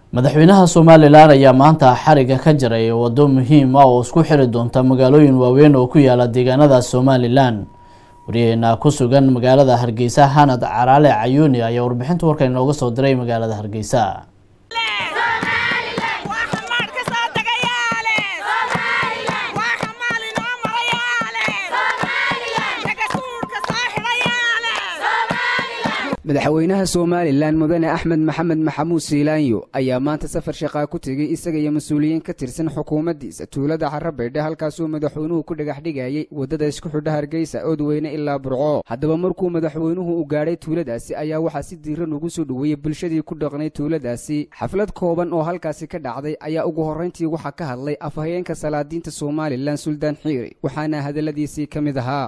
madaxweynaha somalilan ayaa maanta xariga ka jaray waddo muhiim ah oo isku xiri doonta magaalooyin waaweyn oo ku yaala deegaanada somalilan wariyaheena ku sugan magaalada hargeysa hanad caraale cayuuni ayaa warbixinta warka inooga soo diray magaalada hargeysa madaxweynaha somalilan mudane axmed maxamed maxamuud siilaanyo ayaa maanta safar shaqaa ku tegay isaga iyo mas-uuliyiin ka tirsan xukuumaddiisa tuulada xarabaydhe halkaasuu madaxweynuhu ku dhagax dhigayay waddada isku xidha hargeysa oodweyne ilaa burco haddaba markuu madaxweynuhu u gaadhay tuuladaasi ayaa waxaa si diiran ugu soo dhoweeyey bulshadii ku dhaqnay tuuladaasi xaflad kooban oo halkaasi ka dhacday ayaa ugu horrayntii waxaa ka hadlay afhayeenka salaadiinta somalilan suldaan xiiri waxaana hadalladiisii ka mid ahaa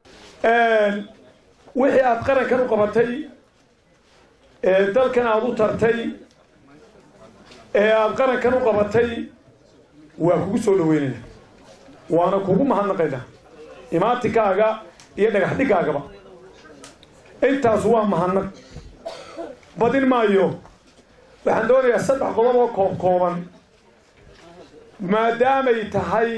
wixii aada qarankan u qabatay ee dalkan aada u tartay ee aada qarankan u qabatay waa kugu soo dhaweynayna waana kugu mahadnaqaynaa imaatikaaga iyo dhagax dhigaagaba intaas waa mahadnaq badin maayo waxaan doonayaa saddex qodob oo koob kooban maadaamay tahay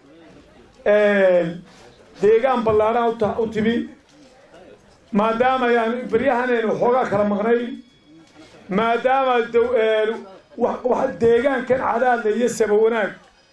deegaan ballaadhan u timi maadaama ayaan beryahanaynu xoogaa kala maqnay maadaama deegaankan cadaadla iyo saba wanaag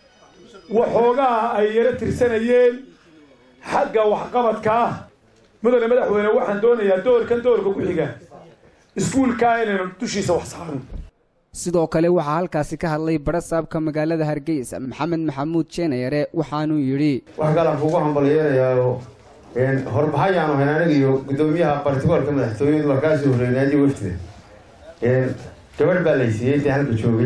waxoogaa ay yaro tirsanayeen xagga waxqabadka ah mudane madaxweyne waxaan doonayaa doorkan doorka ku xiga iskuulkaa inaynu dushiisa wax saarno sidoo kale waxaa halkaasi ka hadlay barasaabka magaalada hargeysa maxamed maxamuud jeenayare waxaanuu yidhi wax kalaan kugu hambalyeynayaayo horbaxayaanu hayn aniga iyo guddoomiyaha bartigoolka madaxtooyadu waa kaasoo horreynay adiga waftida gabadh baa laysiiyey intii halka joogay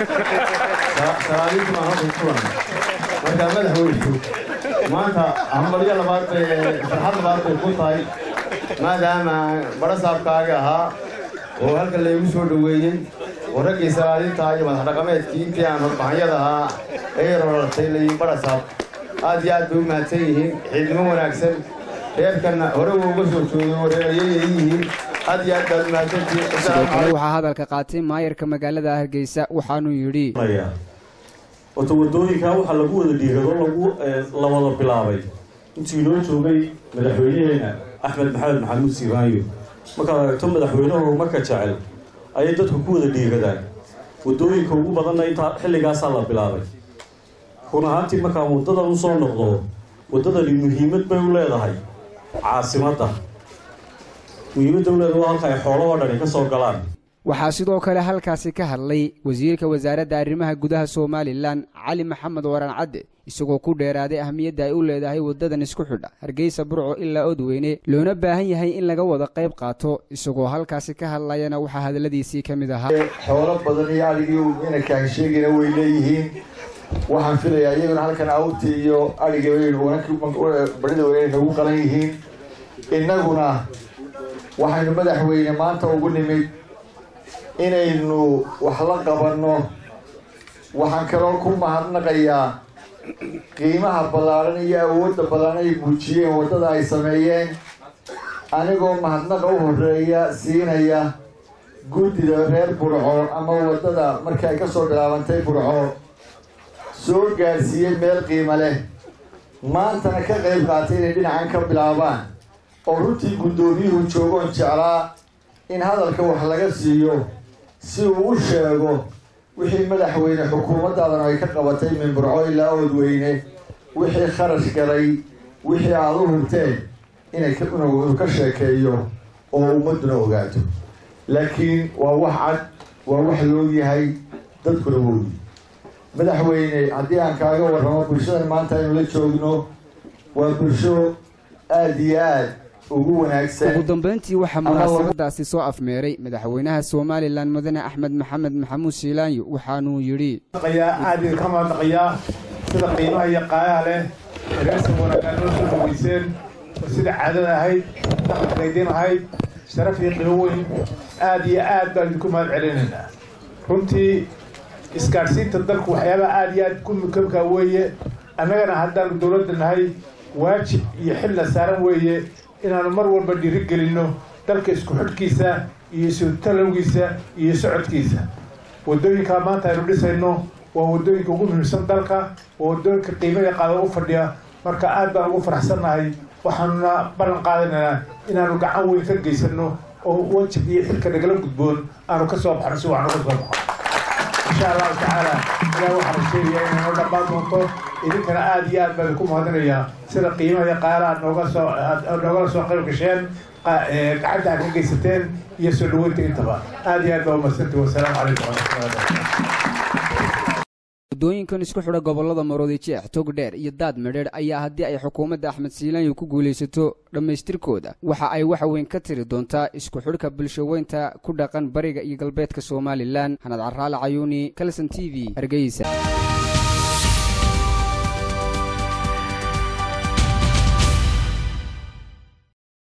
salaadiintu baan halka kulan markaa madaxweynu maanta hambalyo labaad bay farxad labaad bay ku tahay maadaama barasaabkaagi ahaa oo halka laygu soo dhaweeyey oo raggii salaadiinta iyo madax dhaqameedkii intii aan horbaxanyada ahaa ee rolartay layin barasaab aad iyo aad bay u mahadsan yihiin ciidnimo wanaagsan reerkanna hore uu uga soo joogo reerayay yihiin aad iyo aad baad u mahadsantihiin sidoo kale waxaa hadalka qaatay maayarka magaalada hargeysa waxaanuu yidhi wata wadooyinkaa waxaa lagu wada dhiirado lagu la wada bilaabay intuu inoo joogay madaxweynaheena axmed maxamed maxamuud siiraanyo markaad aragto madaxweynaha horumarka jecel ayay dadku ku wada dhiiradaan wadooyinka ugu badanna intaa xilligaasaa la bilaabay run ahaantii markaan waddadan u soo noqdo waddadani muhiimad bay u leedahay caasimadda muhiimadda u leedahay waa halka ay xoolahoo dhani ka soo galaan waxaa sidoo kale halkaasi ka hadlay wasiirka wasaaradda arrimaha gudaha somalilan cali maxamed waran cadde isagoo ku dheeraaday ahmiyadda ay u leedahay waddadan isku xidha hargeysa burco ilaa odweyne loona baahan yahay in laga wada qayb qaato isagoo halkaasi ka hadlayana waxaa hadalladiisii ka mid ahaa xoolo badan iyo aligii ina kaansheegina way leeyihiin waxaan filayaa iyaguna halkan awrtii iyo adhiga barida weynay nagu qalan yihiin innaguna waxaynu madaxweyne maanta ugu nimid inaynu wax la qabanno waxaan kaloo ku mahadnaqayaa qiimaha ballaaran iyo awoodda badan ay muujiyeen waddada ay sameeyeen anigoo mahadnaqa u horeeya siinaya guddida reer burco ama waddada markii ay ka soo bilaabantay burco soo gaadhsiiyey meel qiimo leh maantana ka qayb qaatay inay dhinacan ka bilaabaan oo runtii guddoomiyuhu joogoon jeclaa in hadalka wax laga siiyo si uu u sheego wixii madaxweyne xukuumaddaadan ay ka qabatay min burco ilaa oodweyne wixii kharash galay wixii aada u hubteen inay inuu ka sheekeeyo oo ummadduna ogaato laakiin waa wax cad waa wax loog yahay dadkuna wooyi madaxweyne haddii aan kaaga warramo bulshadan maanta aynu la joogno waa bulsho aada iyo aad ugu wanaagsan ugu dambeyntii waxaa munaasabadaasi soo afmeeray madaxweynaha somalilan mudane axmed maxamed maxamuud siilaanyo waxaanuu yidhi aad idinka mahadnaqayaa sida qiimaha iyo qaayaha leh reersan wanaaggaan noo soo dhaweyseen sida caadada ahayd dhaqanka idin ahayd sharaf iyo qiimo weyn aad iyo aad baan idinku mahad celinaynaa runtii isgaadhsiinta dalku waxyaabaha aada iyo aad ku mukamkaa weeye annagana haddaanu dowladda nahay waajib iyo xilna saaran weeye inaanu mar walba dhiiri gelinno dalka isku xidhkiisa iyo isu talowgiisa iyo socodkiisa waddooyinkaa maanta aynu dhisayno waa waddooyinka ugu muhiimsan dalka waa waddooyinka qiimada qaada u fadhiya marka aad baan ugu faraxsannahay waxaanuna ballan qaadanaynaa inaanu gacan weyn ka geysano oo wajig iyo xilka nagala gudboon aanu ka soo baxno si waxnu ka soo baxo insha allahu tacaala ilaah waxaanu sheegayaa inay noo dhammaan doonto idinkana aada iyo aad baan ku mahadinayaa sida qiimaha iyo qaala aad nooga soo aad noogala soo qayb gasheen gacanta aad ka geysateen iyo soo dhaweynta intaba aada iyo aad baa umadsantay wasalaamu calaykum waraxmatullahi wabarakatu waddooyinkan isku xidha gobollada maroodi jeex togdheer iyo daad medheedh ayaa haddii ay xukuumadda axmed siilaanyo ku guulaysato dhammaystirkooda waxa ay wax weyn ka tiri doontaa isku xidhka bulshaweynta ku dhaqan bariga iyo galbeedka somalilan xanad caraale cayuuni kalson t v hargeysa